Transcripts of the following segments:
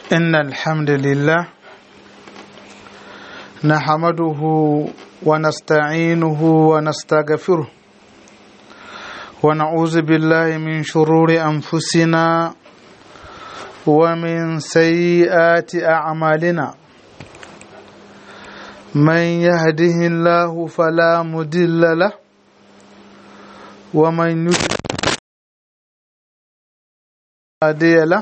إن الحمد لله نحمده ونستعينه ونستغفره ونعوذ بالله من شرور أنفسنا ومن سيئات أعمالنا من يهده الله فلا مضل له ومن يضلل هادي له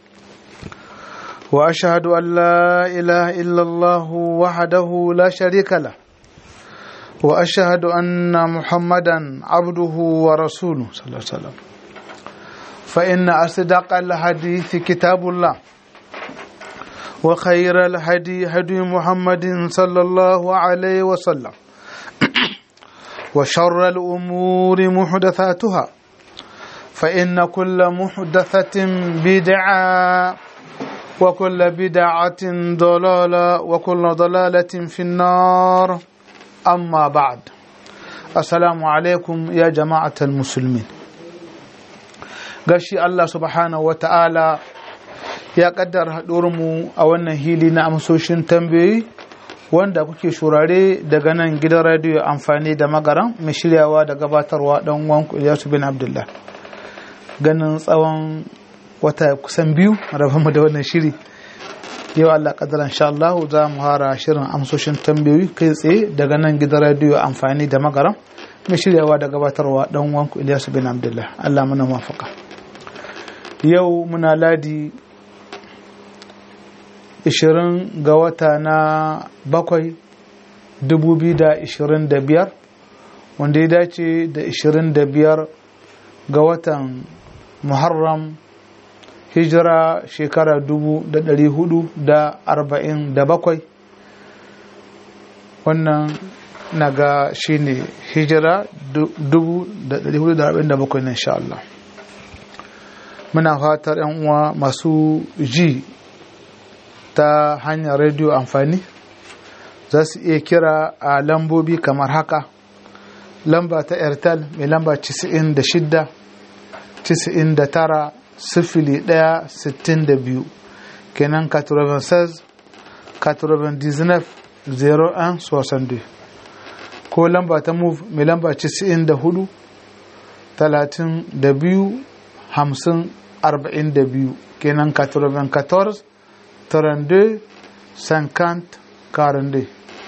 واشهد ان لا اله الا الله وحده لا شريك له واشهد ان محمدا عبده ورسوله صلى الله عليه وسلم فان اصدق الحديث كتاب الله وخير الهدي هدي محمد صلى الله عليه وسلم وشر الامور محدثاتها فان كل محدثه بدعه وكل بدعة ضلالة وكل ضلالة في النار أما بعد السلام عليكم يا جماعة المسلمين gashi Allah subhanahu wa ta'ala ya kaddara mu a wannan hili na amsoshin tambayoyi wanda kuke shurare daga nan gidan radiyo amfani da magaran mai shiryawa da gabatarwa dan wanku Ilyasu bin Abdullah ganin tsawon wata kusan biyu mu da wannan shiri yau Allah kadar insha Allah za mu hara shirin amsoshin tambayoyi kai tsaye daga nan gidan radiyo amfani da magaram mai shiryawa da gabatarwa dan wanku Ilyasu bin Abdullah Allah muna mafaka yau muna ladi 20 ga wata na bakwai 2025 wanda ya dace da 25 ga watan Muharram hijira shekara dubu da ɗari hudu da arba'in da bakwai wannan naga shi ne hijira dubu da ɗari hudu da arba'in da bakwai na insha Allah muna fatar yan uwa masu ji ta hanyar rediyo amfani za su iya kira a lambobi kamar haka lamba ta airtel mai lamba 96 99 sifili ɗaya sittin da biyu kenan 96 99 01 62 ko lamba ta move mai lamba 94 32 50 42 kenan 94 32 50 42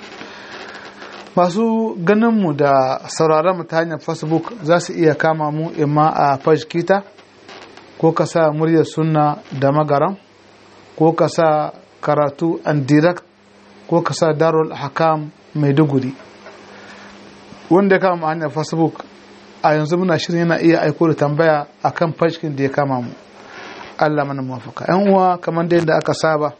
masu ganinmu da sauraron mu ta hanyar facebook za su iya kama mu imma a page kita ko ka sa muryar sunna da magaram ko ka sa karatu and direct ko ka sa darul hakam maiduguri wanda ya kama hanyar facebook a yanzu muna shirin yana iya aiko da tambaya a kan fashikin da ya kama mu allah mana mafaka yan uwa kamar da yadda aka saba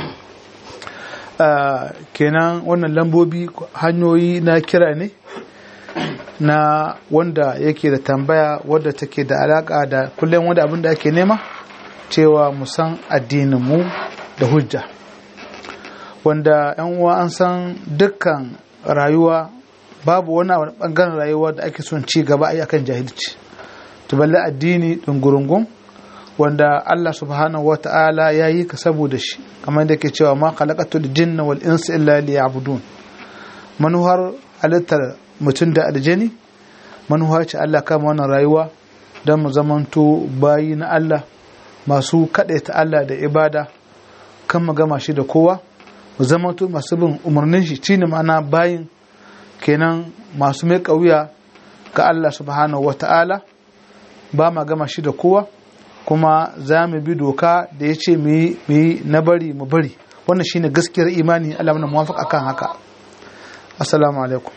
kenan wannan lambobi hanyoyi na kira ne na wanda yake da tambaya wadda take da alaka da kullum wanda abin da ake nema cewa mu san addininmu da hujja wanda yan uwa an san dukkan rayuwa babu wani bangaren rayuwa da ake son ci gaba a akan jahilci to balle addini dungurungun wanda Allah subhanahu wa ta'ala ya yi ka saboda shi kamar da ke cewa ma khalaqatul jinna wal insa illa liya'budun manuhar halittar mutum da aljani manuwa ce Allah kama wannan rayuwa don mu zamanto bayi na Allah masu kaɗaita Allah da ibada kan mu gama shi da kowa mu zamanto masu bin umarnin shi shine ma'ana bayin kenan masu mai ƙauya ga Allah subhanahu wa ta'ala ba ma gama shi da kowa kuma za mu bi doka da ya ce mu yi na bari mu bari wannan shine gaskiyar imani Allah mana muwafaq akan haka assalamu alaikum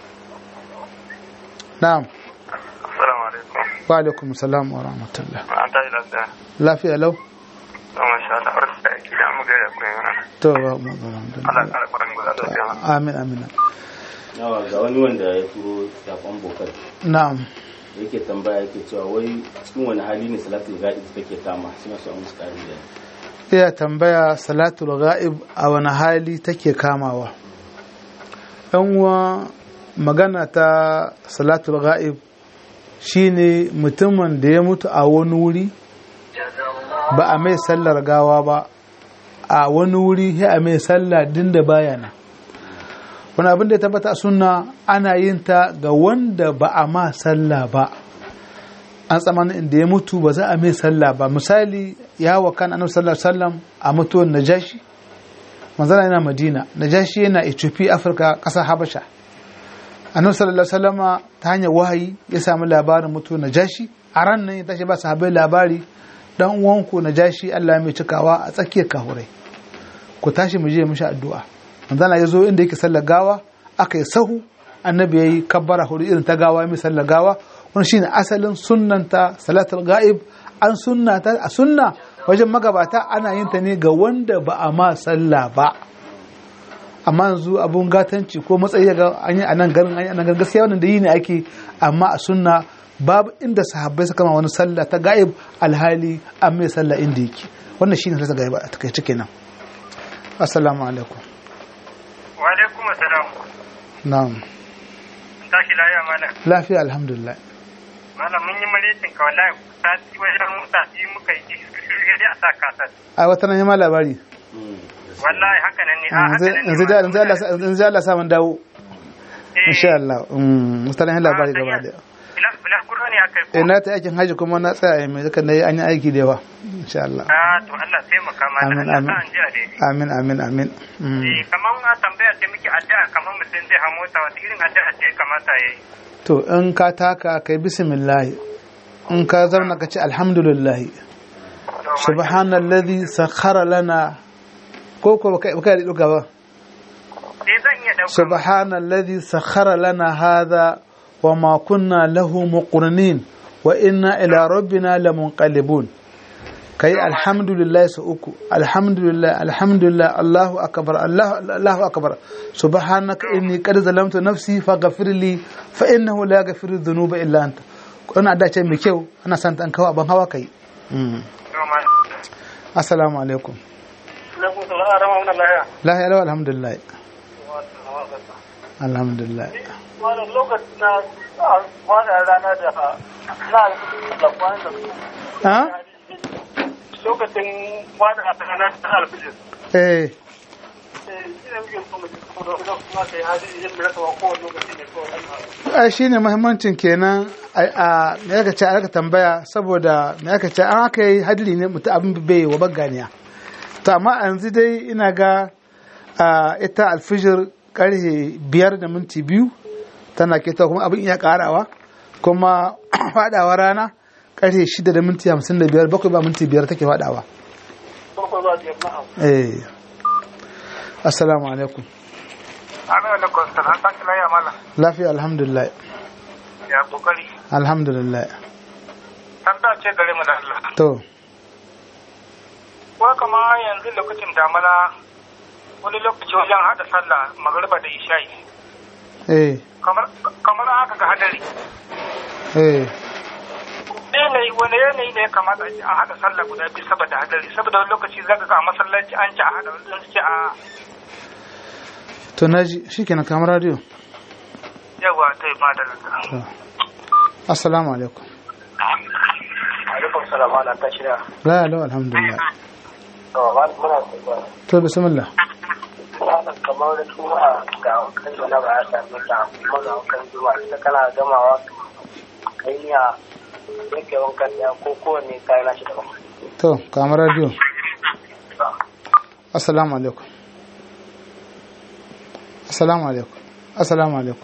na'am Assalamu alaikum. wa alaikum salam wa rahmatullah An tashi lafiya. lafiya lau To masha Allah, barka da aiki da mu gaida ku yana. to wa mu Allah alhamdulillah ya kara kwarin guda da sai amin amin yawa ga wani wanda ya turo sakon bokar na'am yake tambaya yake cewa wai cikin wani hali ne salatul gadi take kama suna so a musu ƙarin da iya tambaya salatul ghaib a wani hali take kamawa yan uwa magana ta salatul ghaib shine mutumin da ya mutu a wani wuri ba a mai sallar gawa ba a wani wuri sai a mai sallah din da baya nan wani abin da ya tabbata a sunna ana yin ta ga wanda ba a ma sallah ba an tsamanin inda ya mutu ba za a mai sallah ba misali ya wakan annabi sallallahu alaihi wasallam a mutuwar najashi manzana yana madina najashi yana ethiopia afirka ƙasar habasha annabi sallallahu alaihi wasallama ta hanyar wahayi ya samu labarin mutuwar najashi a ran nan ya tashi ba sahabbai labari dan uwanku najashi Allah mai cikawa a tsakiyar kahurai ku tashi mu je mishi addu'a manzana ya zo inda yake sallar gawa aka yi sahu annabi yayi kabbara hudu irin ta gawa mai sallar gawa wani shine asalin sunnanta salatul ga'ib an sunnata a sunna wajen magabata ana yin ta ne ga wanda ba a ma sallah ba amma yanzu abun gatanci ko matsayi ga an yi a nan garin an yi a nan garin gaskiya wannan da yi ne ake amma a sunna babu inda sahabbai suka ma wani sallah ta ga'ib alhali an mai sallah inda yake wannan shine sallah ga'ib a takaice kenan assalamu alaikum wa alaikum assalam na'am tashi lafiya malam lafiya alhamdulillah malam mun yi maletin ka wallahi sati wajen sati muka yi shirye dai a sa kasar a wata nan ma labari wallahi haka nan ne a haka nan ne yanzu da yanzu Allah yanzu Allah sa mun dawo insha Allah mm mutanen labari gaba da bila bila kuro ne aka yi eh na ta aikin haji kuma na tsaya mai zaka nayi an yi aiki da yawa insha Allah a to Allah sai mu kama da Amin, Allah amin. sa an ji a daidai amin amin amin Mm. eh kaman a tambaya ce miki addu'a kaman mutum zai hamo ta wata irin addu'a ce kamata yayi to in ka taka kai bismillah in ka zauna ka ce alhamdulillah To, subhanalladhi sakhara lana ko ko baka baka da duka ba sai zan iya dauka subhanalladhi sakhara lana hadha وما كنا له مقرنين وإنا إلى ربنا لمنقلبون كي الحمد لله سأكو الحمد لله الحمد لله الله أكبر الله الله أكبر سبحانك إني قد ظلمت نفسي فغفر لي فإنه لا يغفر الذنوب إلا أنت أنا أدا شيء مكيو أنا سنت أنك أبان هوا كي السلام عليكم لا يا لو الحمد لله الحمد لله wani lokacin na wani rana da na da kwanan da ها lokacin wani rana da alfijir ايه shi ne muke so mu ji kuma da kuma kai hadi yin da rasa kowane lokaci ne kawai ai shine muhimmancin kenan a me aka ce aka tambaya saboda me aka ce an aka yi hadli ne mutu abin bai wa baganiya to amma yanzu dai ina ga a, ita alfijir karhe biyar da minti biyu tana keta kuma abin iya karawa kuma fadawa rana karhe shida da minti hamsin da biyar bakwai ba minti biyar take fadawa farko za su yi na'am eh assalamu alaikum Amin alaikum salam an tashi lafiya malam lafiya alhamdulillah ya kokari alhamdulillah tambaya ce gare mu da Allah to ko kama yanzu lokacin damana wani lokaci wajen hada sallah magariba da isha'i eh kamar kamar haka ga hadari eh yanayi wani yanayi ne ya kamata a ce an hada sallah guda biyu saboda hadari saboda wani lokaci zaka ga a masallaci an ci a hada wani sun ce a to naji shikenan kamar radio yawa ta yi madalla assalamu alaikum alaikum salam ana ta shirya la la alhamdulillah to ba muna so to bismillah ba kamar da kuma ga kan da ba ya sami ta kuma ga kan zuwa sai kana gamawa kai ya yake wankan da ko kowanne kai na shi daban to kamar radio assalamu alaikum assalamu alaikum assalamu alaikum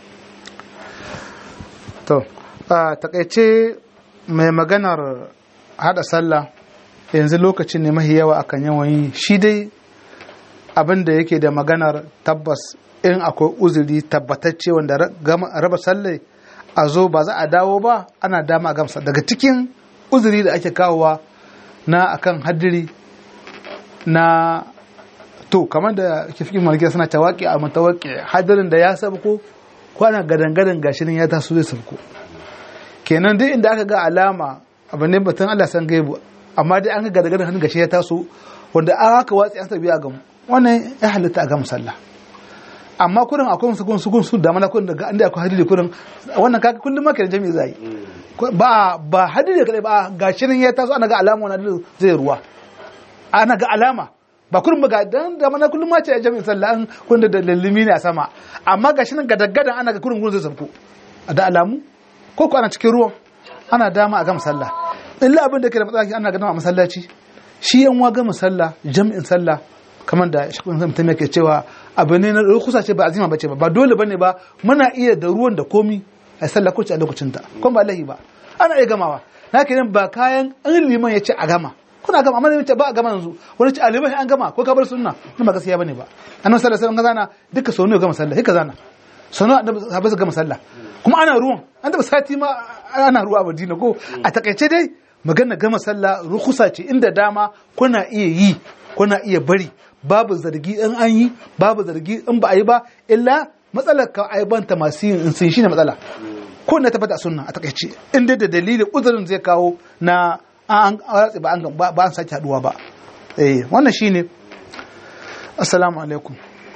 to a takaice mai maganar hada sallah yanzu lokacin ne mahi yawa akan yawan yi shi dai abin da yake da maganar tabbas in akwai uzuri tabbatacce wanda ra- gama- raba sallai a zo ba za a dawo ba ana dama a gamsa daga cikin uzuri da ake kawowa na akan hadiri na to kamar da ke fi malkiya suna tawaki a mutawaki hadirin da ya sabko ko ana gadan-gadan gashirin ya taso zai sabko kenan duk inda aka ga alama abu ne batun Allah san gaibu amma dai an ga gadan-gadan hannun gashi ya taso wanda an haka watsi an tabi a gamu wannan ya halitta a gamu sallah amma kurin akwai musu gun su gun su da mana kurin daga inda akwai hadiri kurin wannan kaka kullum ma kenan jami'i zai ba ba hadiri kadai ba gashirin ya taso ana ga alama wannan hadirin zai ruwa ana ga alama ba kullum ba ga dan da mana kullum ma ce a jami'in sallah an kun da lallimi ne a sama amma gashi nan gadaggadan ana ga kurin gurin zai sabko da alamu ko ko ana cikin ruwan ana dama a gama sallah illa abin da ke da matsala ana ganin a masallaci shi yan wa gama sallah jami'in sallah kamar da shakun mutum yake cewa abu ne na rukusa ce ba azima bace ba ba dole bane ba muna iya da ruwan da komi a sallah ko a lokacin ta kuma ba lahi ba ana iya gamawa na kenan ba kayan an liman ya ce a gama kuna gama amma ne ba a gama yanzu wani ce a liman an gama ko ka bar sunna nan ba gaskiya bane ba annabi sallallahu alaihi wasallam zana duka sau ne gama sallah hika zana sau ne annabi su gama sallah kuma ana ruwan an taba sati ma ana ruwa a Madina ko a takaice dai magana gama sallah rukusa ce inda dama kuna iya yi kuna iya bari babu zargi in an yi babu zargi in ba a yi ba illa matsalar ka aibanta masu yin in sun shine matsala ko na tabbata a sunna a takaice in dai da dalilin uzurin zai kawo na an ratse ba an ba an sake haduwa ba eh wannan shine assalamu alaikum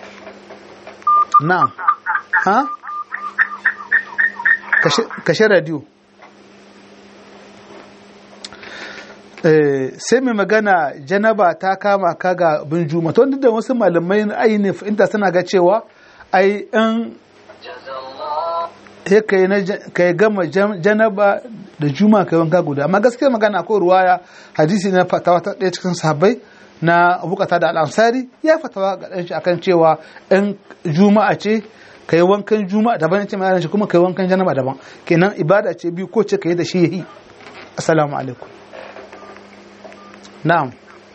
na'am ha kashe radio sai mai magana janaba ta kama ka ga bin juma to da wasu malamai aini inda suna ga cewa ai in ka yi gama janaba da juma ka wanka guda amma gaskiya magana ko ruwaya hadisi na fatawa ta ɗaya cikin sahabbai na bukata da al'ansari ya fatawa ga ɗan shi akan cewa in juma'a ce ka yi wankan juma'a daban ce mai shi kuma ka yi wankan janaba daban kenan ibada ce biyu ko ce ka yi da shi yayi assalamu alaikum na'am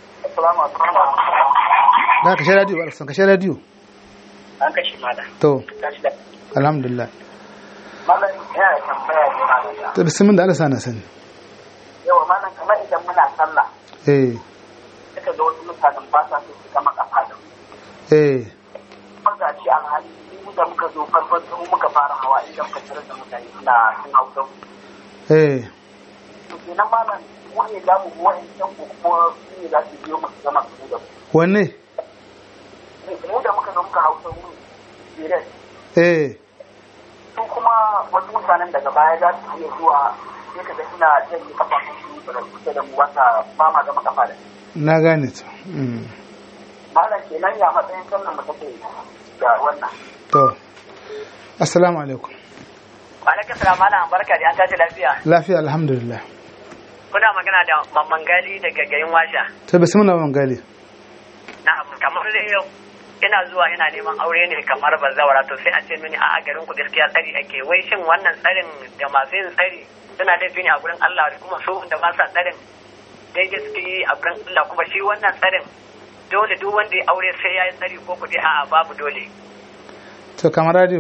da kashe radio ba san kashe radio an kashe mala to alhamdulillah malam yana tambaya ne malam to bismillah da Allah sana sani yawa malam kamar idan muna sallah eh suka ga wasu mutanen ba sa so su gama kafa da mu eh kuma ga shi alhali mu da muka zo farkon mu muka fara hawa idan muka tarar da mutane suna sun hau da mu eh to kenan malam mu ne za mu wa'in can ko kuma su ne za su biyo mu su gama su da mu wanne mu da muka zo muka hau da mu dire eh su kuma wasu mutanen daga baya za su iya zuwa sai ka ga suna janye kafafun su da kusa da mu wata ba ma gama kafa da su na gane ta mm. malam kenan ya matsayin sallan mu take da wannan to assalamu alaikum Alaikum salam malam barka da an tashi lafiya. lafiya alhamdulillah Kuna magana da mamman gali daga garin Washa. to bismillah man gali Na kamar da yau ina zuwa ina neman aure ne kamar bazawara to sai a ce mini a garin ku gaskiya tsari ake wai shin wannan tsarin da masu yin tsari suna laifi ne a gurin Allah da kuma su da ba sa tsarin daidai suke yi a gurin Allah kuma shi wannan tsarin dole duk wanda ya aure sai ya yi tsari ko kuɗi a'a babu dole. to kamar radio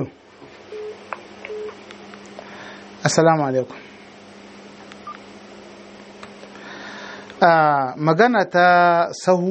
assalamu alaikum a magana ta sahu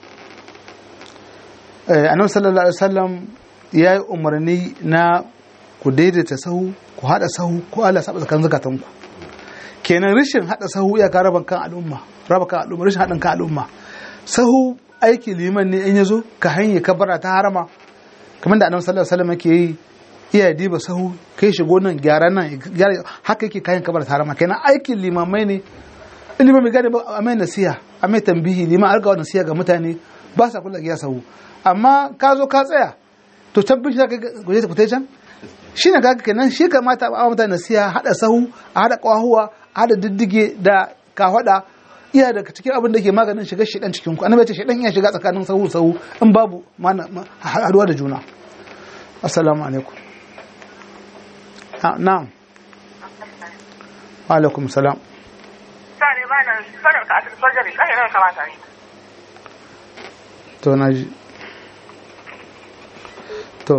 eh, annabi sallallahu alaihi wasallam ya yi umarni na ku daidaita sahu ku haɗa sahu ko Allah saba tsakan zakatanku kenan rashin haɗa sahu ya ka raba kan al'umma raba kan al'umma rashin haɗin kan al'umma sahu aiki liman ne in ya zo ka hanye kabara ta harama kamar da annabi sallallahu alaihi wasallam yake yi iya diba sahu kai shigo nan gyara nan gyara haka yake kayan kabar harama kenan aikin limamai ne ilimin mai gane ba a mai nasiha a mai tambihi liman arga wa nasiha ga mutane ba sa kula giya sahu amma ka zo ka tsaya to tabbin shi ka guje ta fitai can shi ne kaga kenan shi kamata a mutane nasiha hada sahu a hada kwahuwa a hada diddige da kahwada iya daga cikin abin da ke maganin shiga shedan cikin ku annabi ya ce shedan iya shiga tsakanin sahu sahu in babu mana haduwa da juna assalamu alaikum na'am wa alaikum salam Sani ba nan sanar ka asibiti sojari ɗan yana kamata ne. to na ji to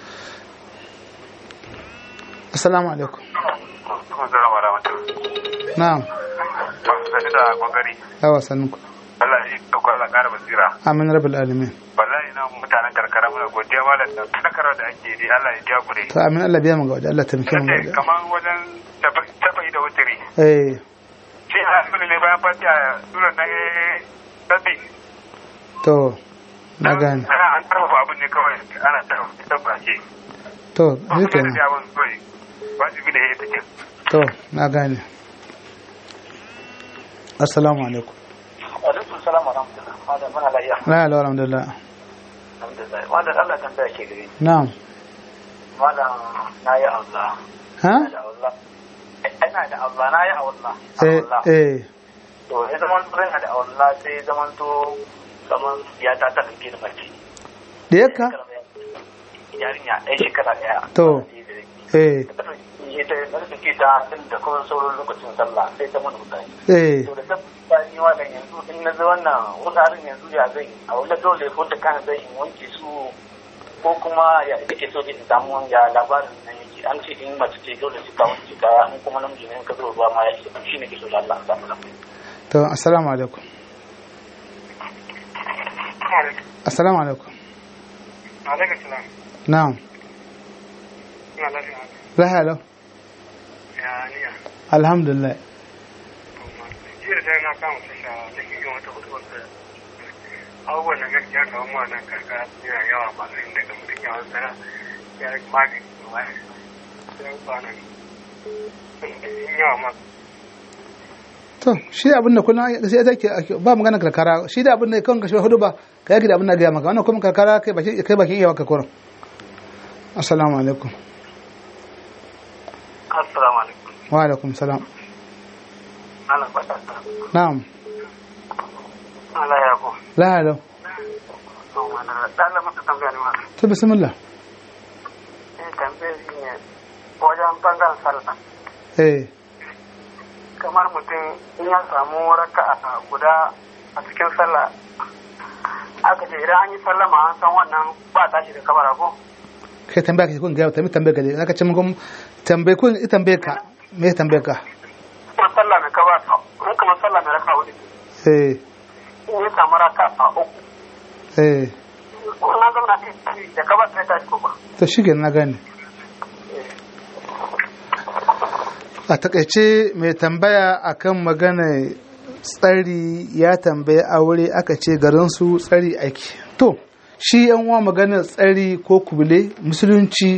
assalamu alaikum Assalamu alaikum. na'am Sani da kokari. yawa sannunku Allah ya dauko Allah ƙara basira. amin rabbil alamin Wallahi na mutanen karkara muna godiya malam da fadakarwa da ake yi Allah ya ja gure. to amin Allah biya mu ga wajen Allah taimake mu ga Kace wajen kaman wajen tafayi da wutiri. eh Shi a asibiti ne bayan fatiha sura na sabbi. to na gane Ana an karfafa abin ne kawai ana tabbace. to Ba shi su da kenan abin kawai. Wajibi ne ya take. to na gane assalamu alaikum alaikum salam wa rahmatullah Malam muna lafiya. la ilaha alhamdulillah Alhamdulillah. Malam Allah tambaya ke gare ni. na'am Malam na yi Allah. ha da Allah. Ina da Allah na yi Allah. eh Allah. eh To ya zaman to ina da Allah sai zaman to kaman ya ta ta ɗauke da mace. da yakka Yarinya ɗaya shekara ɗaya. To. eh Ita da take ta tun da kuma sauran lokacin sallah sai ta mana mutane. eh To da ta bani wannan yanzu in na zo wannan wuraren yanzu ya zai a wani dole ko da kan zai in wanke su ko kuma ya kake so in samu ya labarin nan yake an ce in mace ce dole su ka wanke ka in kuma namiji ne in ka zo ruwa ma ya ce shi ne ke so da Allah ta mu to assalamu alaikum assalamu alaikum alaikum salam na'am ina lafiya lahiya lau ya niya alhamdulillah jiya da na kama tasha da ke yin wata hudu wata abubuwan da gaskiya kawo mu a nan karkara yana yawa ba sai daga mutum ya wasa ya yi magani da waya ya yi ba nan sun yawa ma to shi abin da kullum sai take ba magana karkara shi da abin da kan kashe hudu ba ka yaki da abin da ga maka wannan kuma karkara kai baki kai baki iya maka kurin assalamu alaikum assalamu alaikum wa alaikum salam ana fata na'am Allah ya ko la lau to mana dan maka tambaya ne ma to bismillah eh tambaya shi ne wajen bangaren sallah eh kamar mutum in ya samu raka'a guda a cikin sallah aka ce idan an yi sallama an san wannan ba tashi da kabara ko kai tambaya ka kun ga tambaye tambaye ka dai zaka ce mun tambaye kun ita tambaye ka me tambaye ka kuma sallah mai kabara in kamar sallah mai raka'a hudu eh in ya samu raka'a uku eh ko na zama da kabara sai tashi ko ba to shi na gane a takaice mai tambaya akan magana tsari ya tambaye aure aka ce garinsu tsari aiki to shi yan uwa maganar tsari ko kubule musulunci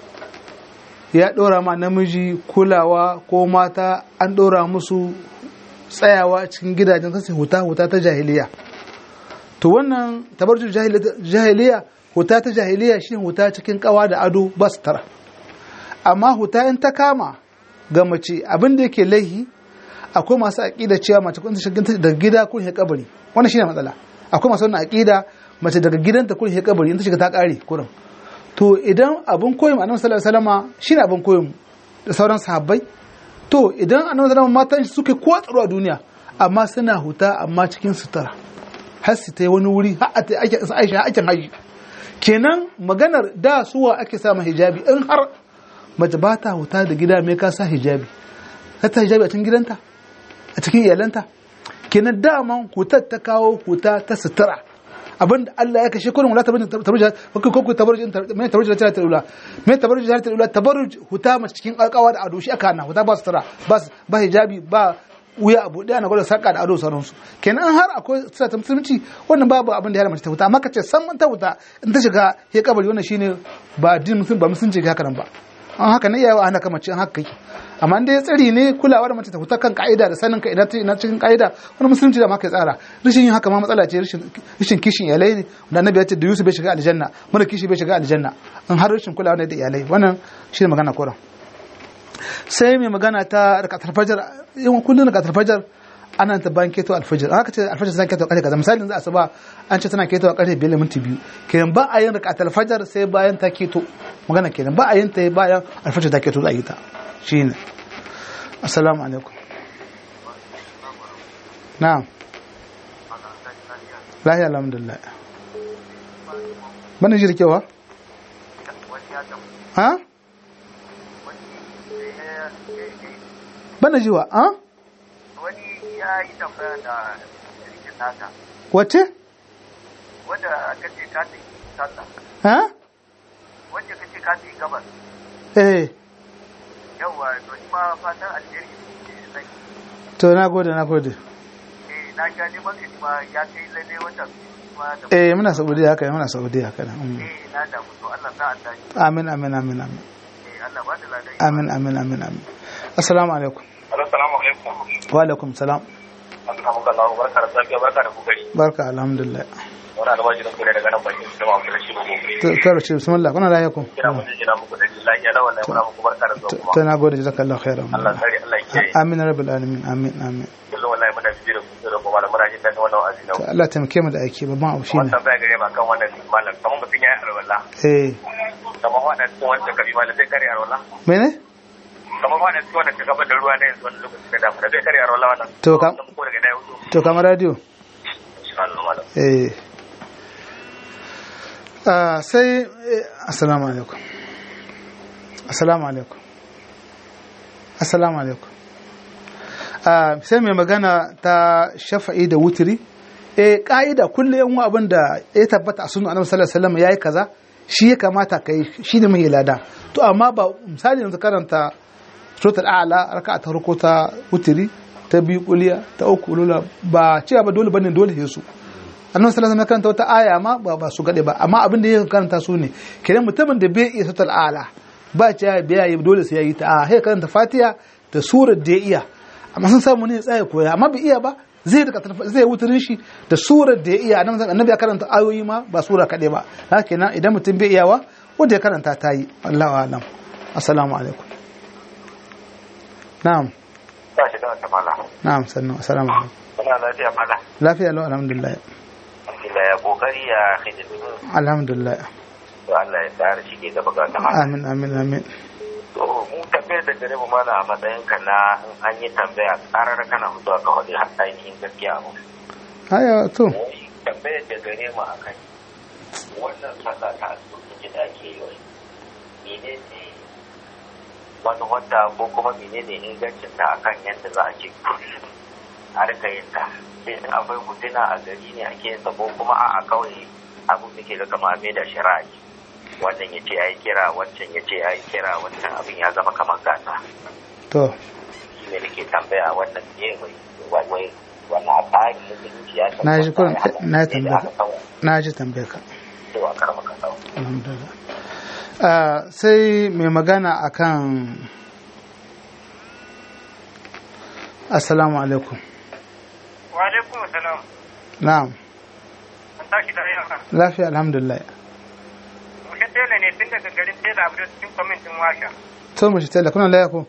ya ɗora ma namiji kulawa ko mata an ɗora musu tsayawa cikin gidajen sassa huta huta ta jahiliya to wannan tabarjin jahiliya huta ta jahiliya shi huta cikin kawa da ado ba su tara amma huta in ta kama ga mace abin da yake laihi akwai masu aƙida cewa mace kun shiga daga gida kun shi kabari wannan shine matsala akwai masu wannan aƙida mace daga gidanta kun shi kabari in ta shiga ta ƙare kurin to idan abin koyin annabi sallallahu alaihi wasallama shine abin koyin da sauran sahabbai to idan annabi sallallahu alaihi wasallama matan shi suke ko tsaro a duniya amma suna huta amma cikin sutura har su ta yi wani wuri har a ta ake aisha aikin haji kenan maganar da suwa ake sa hijabi in har mace ba ta huta da gida mai ka sa hijabi ka ta hijabi a cikin gidanta a cikin iyalanta kenan daman hutar ta kawo huta ta sutura abinda Allah ya kashe kurin wala tabarruj tabarruj ko ko tabarruj mai tabarruj ta tarula mai tabarruj ta tarula tabarruj huta mace cikin alƙawa da ado shi aka hana huta ba sutura ba ba hijabi ba wuya abu ɗaya na gwada sarƙa da ado sauransu kenan har akwai suna ta musulunci wannan babu abin da ya mace ta wuta amma kace san ta wuta in ta shiga ya kabari wannan shine ba din musulunci ba musulunci ga haka nan ba an haka ne yayi ana kama ce an haka kake amma dai tsari ne kulawa da mace ta wuta kan ka'ida da sanin ka ina ina cikin ka'ida wani musulunci da ma kai tsara rashin yin haka ma matsala ce rashin rashin kishin iyalai ne da annabi ya ce da Yusuf bai shiga aljanna mara kishi bai shiga aljanna in har rashin kulawa ne da iyalai wannan shine magana koran sai mai magana ta rakatar fajar yawan kullum rakatar fajar ana ta bayan keto alfajar haka ce alfajar zan keto kare kaza misalin za a saba an ce tana keto a kare biyar minti biyu kenan ba a yin rakatar fajar sai bayan ta keto magana kenan ba a yin ta bayan alfajar ta keto za a yi ta shine assalamu alaikum na'am lahiya alhamdulillah bana jirkewa ha bana jiwa a wani ya yi tambaya da rikin nata wace wanda aka ce ka ta yi sata ha wanda ka ce ka ta yi gabas eh yawwa to ni ma fatan alheri ne zai to na gode na gode eh na ga neman ka ni ma ya kai lalle wanda ma da eh muna saudiya haka muna saudiya haka mm. eh na da to Allah sa an dace amin amin amin amin eh Allah ba da ladai amin amin amin amin assalamu alaikum assalamu alaikum wa alaikum salam Alhamdulillah barka da safiya barka da kokari barka alhamdulillah wani almajirin ku ne daga nan bakin su da mafi da shi ba gobe to to race bismillah kuna lafiya ku kira mu jina muku da lafiya da wannan muna muku barka da zuwa to kuma na gode jazakallahu khairan Allah tsare Allah ya kiyaye amin ya rabbal alamin amin amin kullum wallahi muna bibiyar ku da kuma muna jin daɗin wannan wa'azi na to Allah taimake mu da aiki babban abu shine wannan baya gare ma kan wannan malam kamar mutum ya yi alwala eh kamar wannan cikin wanda kabi malam zai kare alwala mene kamar wannan cikin wanda ka gaba da ruwa na yanzu wani lokaci da damu da zai kare alwala wannan To, kam- ko daga na yau to kamar radio insha Allah malam eh ah sai eh, assalamu alaikum assalamu alaikum assalamu alaikum ah sai mai magana ta shafa'i da wutiri eh ka'ida kullum yan abin da ya tabbata a sunan annabi sallallahu alaihi wasallam yayi kaza shi ya kamata kai shi ne mai lada to amma ba misali yanzu karanta suratul a'la raka'a ta farko ta wutiri ta biyu kuliya ta uku lula ba cewa ba dole bane dole sai su annabi sallallahu alaihi wasallam ya karanta wata aya ma ba ba su gade ba amma abin da ya karanta su ne kenan mutumin da bai iya suratul a'la ba cewa bai yi dole sai ya yi ta a sai karanta fatiha da surar da ya iya amma sun samu ne ya tsaya koya amma bai iya ba zai da zai wuturin shi da surar da ya iya annabi annabi ya karanta ayoyi ma ba sura kaɗai ba haka kenan idan mutum bai iyawa wanda ya karanta ta yi Allahu a'lam assalamu alaikum na'am ba shi da wata mala na'am sannan assalamu alaikum muna lafiya mala lafiya lau alhamdulillah alhamdulillah ya kokari ya hidimu alhamdulillah to Allah ya tsara shi ke gaba ga ta mala amin amin amin to mu tambayar da gare mu mala a matsayin ka na in an yi tambaya karar kana mutuwa ka faɗi har ainihin gaskiya mu haya to tambayar da gare mu akan wannan sallah ta asibiti da ake yi wai menene wani wata ko kuma menene ingancin ta akan yadda za a ce kullum a rika yin ta sai in akwai mutuna a gari ne ake yin ta ko kuma a kawai abin da ke da kama mai da shari'a wannan ya ce ya yi kira wancan ya ce ya yi kira wancan abin ya zama kamar gasa to shi ne da ke tambaya wannan ne wai wai wannan tsari na zuciya ya na ji kurin na da tambaya aka kawo na ji tambaya ka cewa karama ka kawo alhamdulillah Ah, sai mai magana akan assalamu alaikum wa alaikum salam na'am an tashi da yawa lafiya alhamdulillah mutum tela ne tun daga garin tela abu da cikin kwamitin washa to mu shi tela kuna laya ko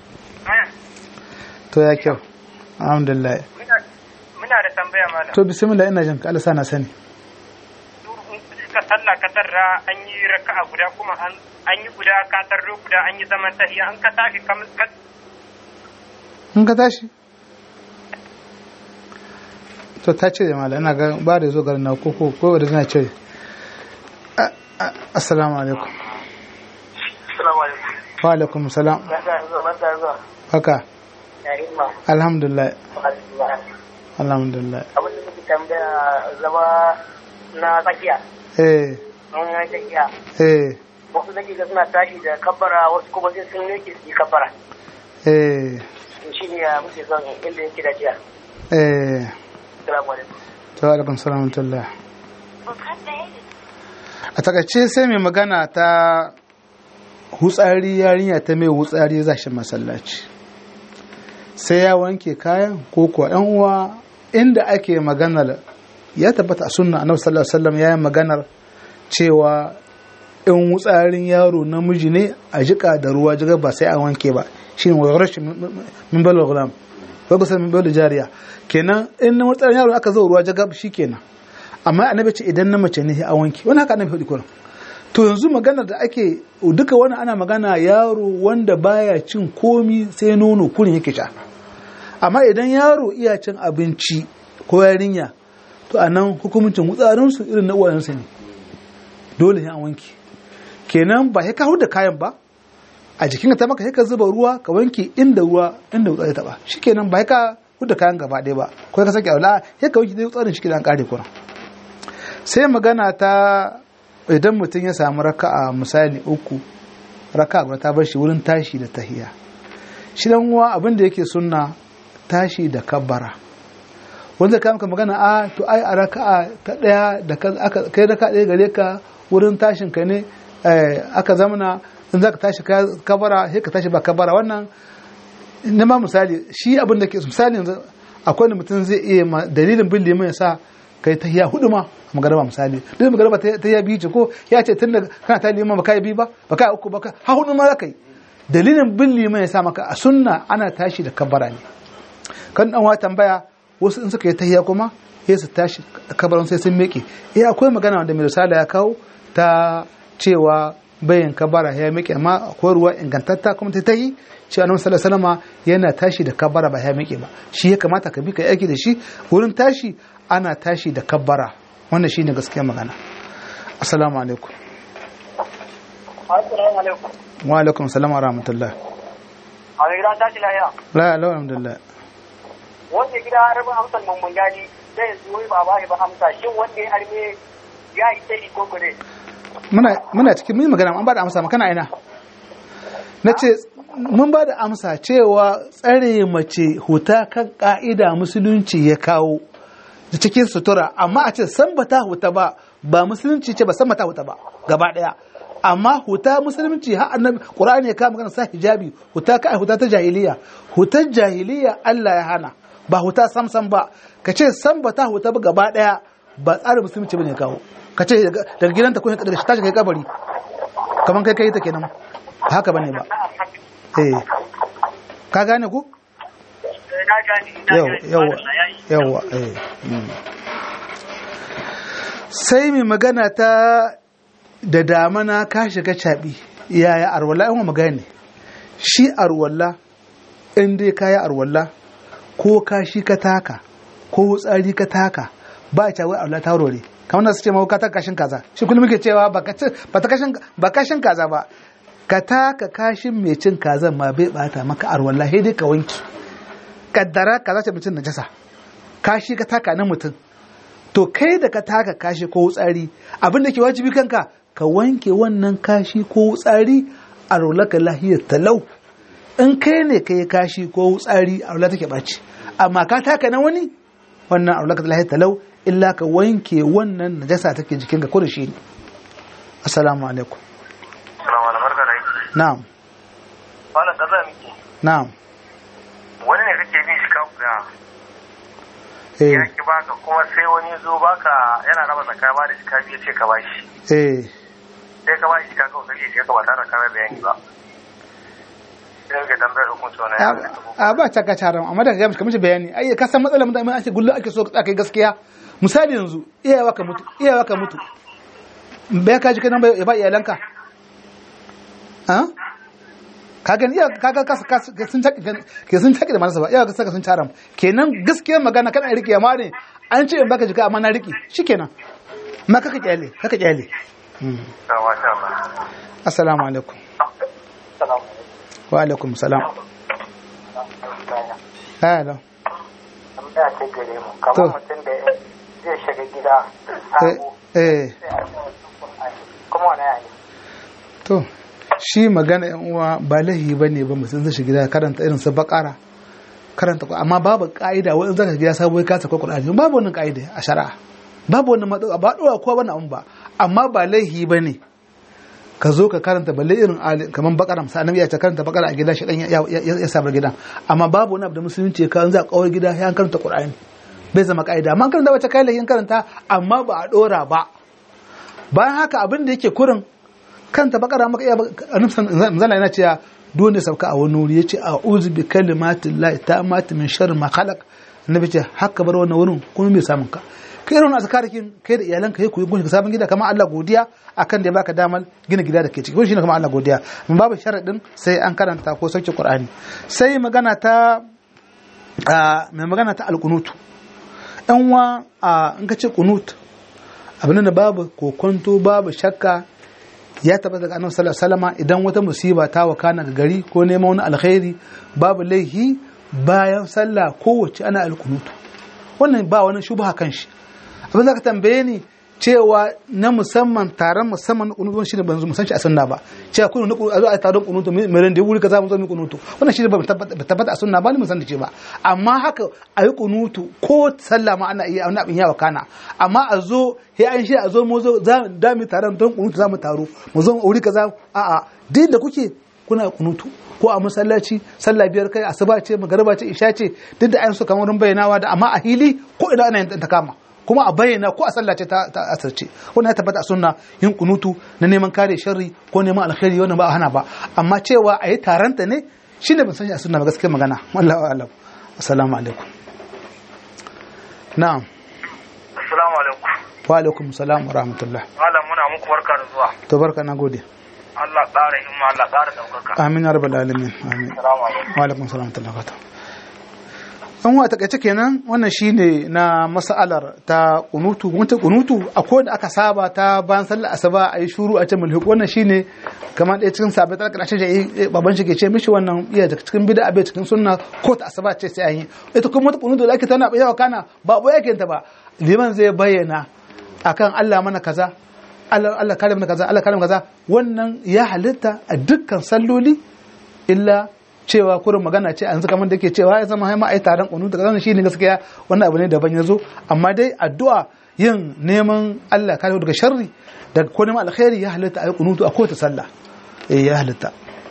to ya kyau alhamdulillah Muna- muna da tambaya malam to bismillah ina jin ka Allah sana sani ka sallah ka tarra an yi raka'a guda kuma an an yi guda ka tarro guda an yi zaman tahiya an ka tashi kam ka in ka tashi to ta ce mala ina ga ba da zo garin na ko ko ko da zina ce A- a- assalamu alaikum Assalamu alaikum. wa alaikum salam Barka da zuwa, barka da zuwa. haka Ya himma. alhamdulillah Alhamdulillah. alhamdulillah Abin da muke tambaya zama na tsakiya. eh Mun yi tsakiya. eh Wasu nake ga suna tashi da kabbara wasu kuma sai sun yake su yi kabbara. eh To shi ne ya muke son inda yake da jiya. eh Assalamu alaikum. to alaikum salam wa rahmatullah a takaice sai mai magana ta hutsari yarinya ta mai hutsari za shi masallaci sai ya wanke kayan ko kuwa ɗan uwa inda ake maganar ya tabbata a sunna annabi sallallahu alaihi wasallam ya yi maganar cewa in wutsarin yaro namiji ne a jika da ruwa jiga ba sai a wanke ba shine wa rashin min bal gulam wa gusa min bal jariya kenan in na wutsarin yaro aka zo ruwa jiga shikenan amma annabi ce idan na mace ne sai a wanke wani haka annabi faɗi kullum to yanzu maganar da ake duka wani ana magana yaro wanda baya cin komi sai nono kurin yake sha amma idan yaro iya cin abinci ko yarinya to a nan hukumcin wutsarinsu irin na uwayensu ne dole ne a wanke kenan ba ya kawo da kayan ba a jikin ta maka ka zuba ruwa ka wanke inda ruwa inda wutsari ta ba shikenan ba ya ka da kayan gaba ɗaya ba ko ka sake aula ya ka wanke dai wutsarin shi kidan kare kuma sai magana ta idan mutum ya samu raka'a misali uku raka'a guda ta bar shi wurin tashi da tahiya shi dan uwa abin da yake sunna tashi da kabbara wanda ka maka magana a to ai a raka'a ta daya da aka kai raka'a daya gare ka wurin tashin ka ne aka zamana in zaka tashi kabara sai ka tashi ba kabara wannan ne ma misali shi abin da ke misali yanzu akwai wanda mutum zai iya ma dalilin bin liman ya sa kai ta hiya hudu ma a magaraba misali duk magaraba ta ta hiya biyu ce ko ya ce tun da kana ta liman baka yi biyu ba baka yi uku baka ha hudu ma za ka yi dalilin bin liman ya sa maka a sunna ana tashi da kabbara ne kan dan wa tambaya wasu in suka yi tahiya kuma sai su tashi kabarin sai sun miƙe eh akwai magana wanda mai risala ya kawo ta cewa bayan kabara ya miƙe amma akwai ruwa ingantatta kuma ta tahi cewa annabi sallallahu alaihi wasallam yana tashi da kabara ba ya miƙe ba shi ya kamata ka bi ka aiki da shi wurin tashi ana tashi da kabara wannan shine gaskiyar magana assalamu alaikum Assalamu alaikum. wa alaikum assalam wa rahmatullah A mai gida tashi lahiya. la la alhamdulillah Wanda gida harbi amsar mamman gani zai zo ba ba ba amsa shin wanda ya harbe ya yi sai ko gure. muna muna cikin mun yi magana an ba da amsa makana ina na ce mun ba da amsa cewa tsare mace huta kan ka'ida musulunci ya kawo da cikin sutura amma a ce san ba ta huta ba ba musulunci ce ba san ba ta huta ba gaba daya amma huta musulunci har annabi qur'ani ya kawo magana sa hijabi huta ka huta ta jahiliya hutar jahiliya Allah ya hana ba huta sam sam ba ka ce san ba ta huta ba gaba daya ba tsarin musulunci bane kawo ka ce daga gidanta ko daga tashi kai kabari kaman kai kai ta kenan ba haka bane ba eh ka gane ku Na gani, na yau gani. yawa Madalla, yayi. yawa eh mm. sai mai magana ta da damana ka shiga caɓi yaya arwalla yan magana shi arwalla in dai ka yi arwalla ko ka shi ka taka ko tsari ka taka ba a cewa arwalla ta rore kamar da su ce mawuka ta kashin kaza shi kullum muke cewa ba ka ci- ba ta kashin ba kashin kaza ba ka taka kashin mai cin kazan ma bai bata maka arwalla sai dai ka wanki kaddara kaza ce mutum najasa kashi ka taka na mutum to kai da ka taka kashi ko wutsari abin da ke wajibi kanka ka wanke wannan kashi ko wutsari a rolaka lahiyar talau in kai ne ka yi kashi ko wutsari a rola take ɓaci amma ka taka na wani wannan a rolaka lahiyar talau illa ka wanke wannan najasa take jikin ka kudu shi ne assalamu alaikum Salamu alaikum barka da aiki. na'am Malam kaza miki. na'am Wani ne kake bin shi ka guda. eh Ya ki baka kuma sai wani ya zo baka yana raba zakka ba da shi ka biya ce ka bashi. eh Sai ka bashi ka kawo sai shi ka ba tare da kamar bayani ba. Sai ka tambayar hukunci wani ya a ba ta kacaran amma daga gamsu kamar bayani ai ka san matsalar mutane ake gullu ake so ka kai gaskiya misali yanzu iyawa ka mutu iyawa ka mutu bai ka ji kanan ya ba iyalanka ha ka gani iya ka ga kasa kasa ke sun taki ke sun taki da manasa ba iyawa ka saka sun taram kenan gaskiyar magana kana rike amma ne an ce in baka jika amma na rike shikenan ma kaka kyale kaka kyale Hmm. Masha Allah. assalamu alaikum Salamu wa alaikum salam alaikum. hello Tambaya ce gare mu. To. Kamar mutum da zai shiga gida sabo. eh eh sai a ce wasu Qur'ani. Kuma wani yayi. To, shi magana yan uwa ba lahi ba ne ba mutum zai shiga gida karanta irin su bakara karanta ku amma babu ka'ida wani zaka gida sabo ka saka Qur'ani babu wannan ka'ida a shari'a babu wannan madu ba dora ko wani abu ba amma ba laihi ba ne ka zo ka karanta balle irin ali kaman bakara misali annabi ya ce karanta bakara a gida shi dan ya ya, ya sabar gidan amma babu wani abu da musulunci ya kawo za a kawar gida ya karanta Qur'ani bai zama ka'ida amma karanta wata kai lahin karanta amma ba a dora ba bayan haka abin da yake kurin kanta bakara maka iya zana yana cewa dole sauka a wani wuri yace a'udhu bi kalimatin lahi ta'amati min sharri ma khalaq annabi ce haka bar wannan wurin kuma mai samun ka kai irin azkarikin kai da iyalanka kai ku yi gunshi sabon gida kamar Allah godiya akan da ya baka damar gina gida da ke ciki shine kamar Allah godiya mun babu sharadin sai an karanta ko sauke Qur'ani sai magana ta mai magana ta alkunutu yan wa in ka ce kunut abin da babu kokonto babu shakka ya tabbata daga annabi sallallahu alaihi wasallam idan wata musiba ta wakana ga gari ko neman wani alkhairi babu laihi bayan sallah kowace ana alkunutu wannan ba wani shubha kan shi abin da ka tambaye ni cewa na musamman taron musamman kunutu shine ban zo musan shi a sunna ba cewa kunu nuku a zo a taron kunutu mai ran da wuri kaza mu zo mu kunutu wannan shine ba tabbata a sunna ba ni musan da ce ba amma haka a yi kunutu ko sallah ma ana iya wani abin yawa kana amma a zo he an shi a zo mu zo za da mu taron don kunutu za mu taro mu zo wuri kaza a'a duk da kuke kuna kunutu ko a masallaci sallah biyar kai asuba ce magariba ce isha ce duk da ayin su kamar wurin bayyanawa da amma a hili ko ina ana yin ta kama kuma a bayyana ko a sallah ce ta ta asirce wannan ya tabbata a sunna yin kunutu na neman kare sharri ko neman alkhairi wannan ba a hana ba amma cewa a yi taranta ne shine ban san shi a sunna ba gaskiya magana wallahi alam assalamu alaikum na'am assalamu alaikum wa alaikum salam wa rahmatullah malam muna muku barka da zuwa to barka na gode Allah ƙara himma Allah ƙara ɗaukaka amin ya rabbal alamin amin assalamu alaikum wa alaikum salam wa rahmatullah an wa takaice kenan wannan shine na mas'alar ta kunutu wata kunutu akwai da aka saba ta bayan sallar asuba a yi shuru a ce mulhuk wannan shine kamar ɗaya cikin sabai ta ƙarshe da baban shi ke ce mishi wannan iya daga cikin bid'a bai cikin sunna ko ta asuba ce sai an yi ita kuma wata kunutu da ake tana yawa kana ba bo yake ta ba liman zai bayyana akan Allah mana kaza Allah Allah kare mana kaza Allah kare mana kaza wannan ya halitta a dukkan salloli illa cewa kurin magana ce yanzu kamar da ke cewa ya zama haima ai taron kunu da kaza shine gaskiya wannan abu ne daban yazo amma dai addu'a yin neman Allah kare daga sharri daga ko neman alkhairi ya halitta ai kunutu a kowace sallah eh ya halitta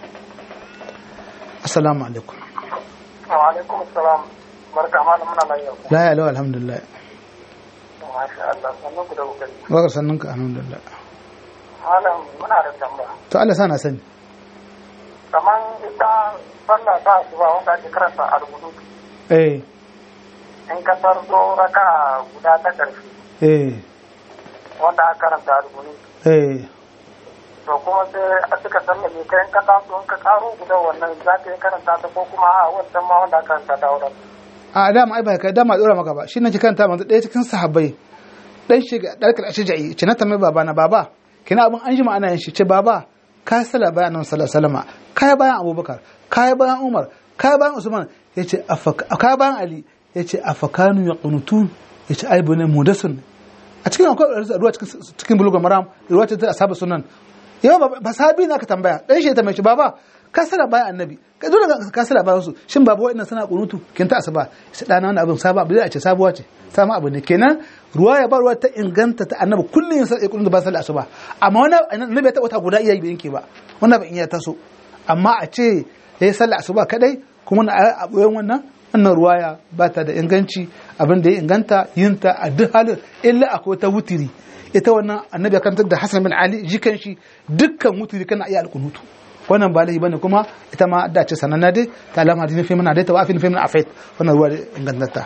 assalamu alaikum wa alaikum assalam barka malam muna lafiya la ya lawa alhamdulillah masha Allah sannan ku da kokari wa sannan ka alhamdulillah malam muna da tambaya to Allah sana sani kaman ita sallah ta asuba wanda ake karanta a rubutu eh in ka tarzo raka guda ta ƙarshe eh wanda aka karanta a rubutu eh to kuma sai a suka sallame ka in ka taso in ka karo guda wannan za ka yi karanta ta ko kuma a wancan ma wanda aka karanta ta wurin a dama ai ba ka dama dora maka ba shi nake kanta manzo ɗaya cikin sahabbai dan shiga dalkar ashja'i ce na tambayi baba na baba kina abin an jima ana yin shi ce baba ka sala bayan annabi sallallahu alaihi wasallam kai bayan abubakar kai bayan umar kai bayan usman yace afaka kai bayan ali yace afakanu yaqunutun yace ai bune mudasun a cikin akwai ruwa cikin cikin bulugul maram ruwa ta ashabu sunan yau ba sahabi na ka tambaya dan shi ta mai shi baba ka sala bayan annabi ka dole ka sala bayan su shin baba wa'annan suna kunutu kin ta asaba sai dana wannan abin saba abu a ce sabuwa ce sama abu ne kenan ruwa ya ba ruwa ta inganta ta annabi kullun yin sai kunutu ba sallah asuba amma wannan annabi ta wata guda iya yi ke ba wannan ba in ya taso amma a ce yayi sallah asuba kadai kuma na a boyen wannan wannan ruwaya ba ta da inganci abin da ya inganta yin ta a duk halin illa akwai ta wutiri ita wannan annabi ya kantar da Hassan bin Ali jikan shi dukkan wutiri kana iya alkunutu wannan ba laifi bane kuma ita ma da ce sananna dai ta alama hadin fi mana dai ta wafi fi mana afait wannan ruwa da ingantata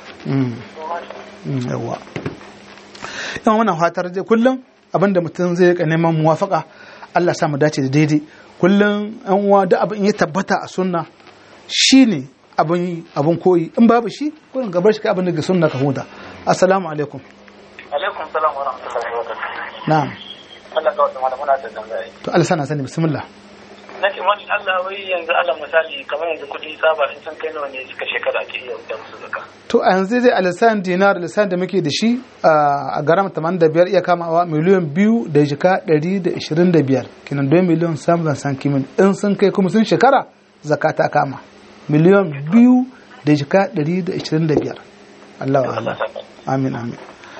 yawa yawan wannan fatar dai kullum abinda mutum zai rika neman muwafaka Allah sa mu dace da daidai kullum an uwa da abin ya tabbata a sunna shine abin abin koyi in babu shi kullum gabar shi ka abin daga sunna ka huda assalamu alaikum alaikum salam wa rahmatullahi wa barakatuh na'am Allah ka wata mana muna da tambaya to Allah sana sani bismillah na ce wani Allah wai yanzu Allah misali kamar yanzu kuɗi saba in sun kai nawa ne suka shekara ake iya da musu zaka to a yanzu dai alisan dinar alisan da muke da shi a garam 85 iya kamawa miliyan biyu da jika 125 kinan 2 miliyan samun san kimin in sun kai kuma sun shekara zaka ta kama miliyan biyu da jika 125 Allah wa Allah amin amin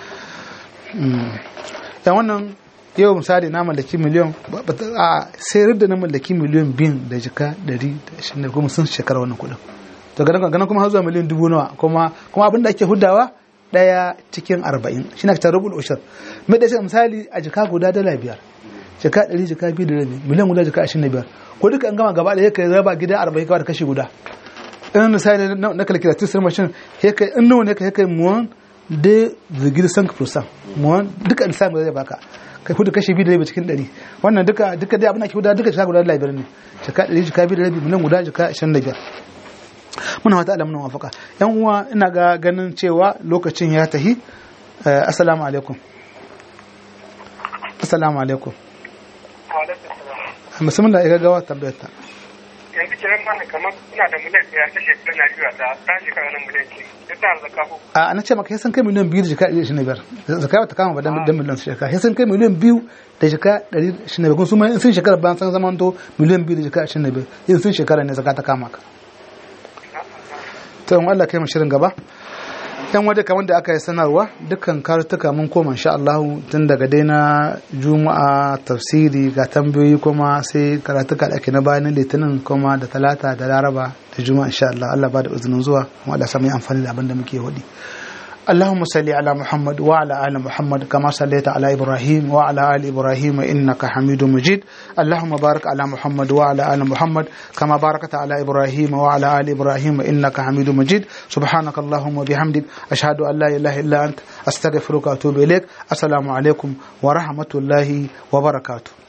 yan wannan yau misali na mallaki miliyan a sayar da na mallaki miliyan biyun da jika 120 kuma sun shekara wannan kudin to ganin ganin kuma har zuwa miliyan dubu nawa kuma kuma abin da ake hudawa daya cikin arba'in shi na ta rubul ushur mai da misali a jika guda dala biyar jika ɗari jika biyu da rabi miliyan guda jika ashirin da biyar ko duka an gama gaba ɗaya kai raba gida arba'in kawai da kashi guda in misali na calculator sai mashin ya kai in nawa ne ka kai muwan de virgil sank percent muwan duka lissafi zai baka kai hudu kashi biyu da rabi cikin ɗari wannan duka duka dai abin da ke huda duka jika guda dala biyar ne jika ɗari jika biyu da rabi miliyan guda jika ashirin da biyar muna wata alamun wafaka yan uwa ina ga ganin cewa lokacin ya tahi assalamu alaikum assalamu alaikum musamman da ya gawa tambayar ta yanzu kiran mana kamar ina da miliyan ɗaya ta shekara na biyu ta ta shekara na miliyan ke ya ta zaka ko a na ce maka sun kai miliyan biyu da jika ɗari ishirin da biyar zaka ba ta kama ba dan miliyan su shekara sun kai miliyan biyu da jika ɗari ishirin da biyar kuma su ma in sun shekara bayan sun zama to miliyan biyu da jika ishirin da biyar in sun shekara ne zaka ta kama ka to in Allah kai mu shirin gaba yan wadda kamar da aka yi sanarwa dukkan kartuka mun koma insha Allah tun daga dai na juma'a tafsiri ga tambayoyi kuma sai karatuka da ake na bayan litinin kuma da talata da laraba da juma'a insha Allah Allah ba da izinin zuwa kuma Allah sami amfani da abin da muke hudi اللهم صل على محمد وعلى ال محمد كما صليت على ابراهيم وعلى ال ابراهيم انك حميد مجيد اللهم بارك على محمد وعلى ال محمد كما باركت على ابراهيم وعلى ال ابراهيم انك حميد مجيد سبحانك اللهم وبحمدك اشهد ان لا اله الا انت استغفرك واتوب اليك السلام عليكم ورحمه الله وبركاته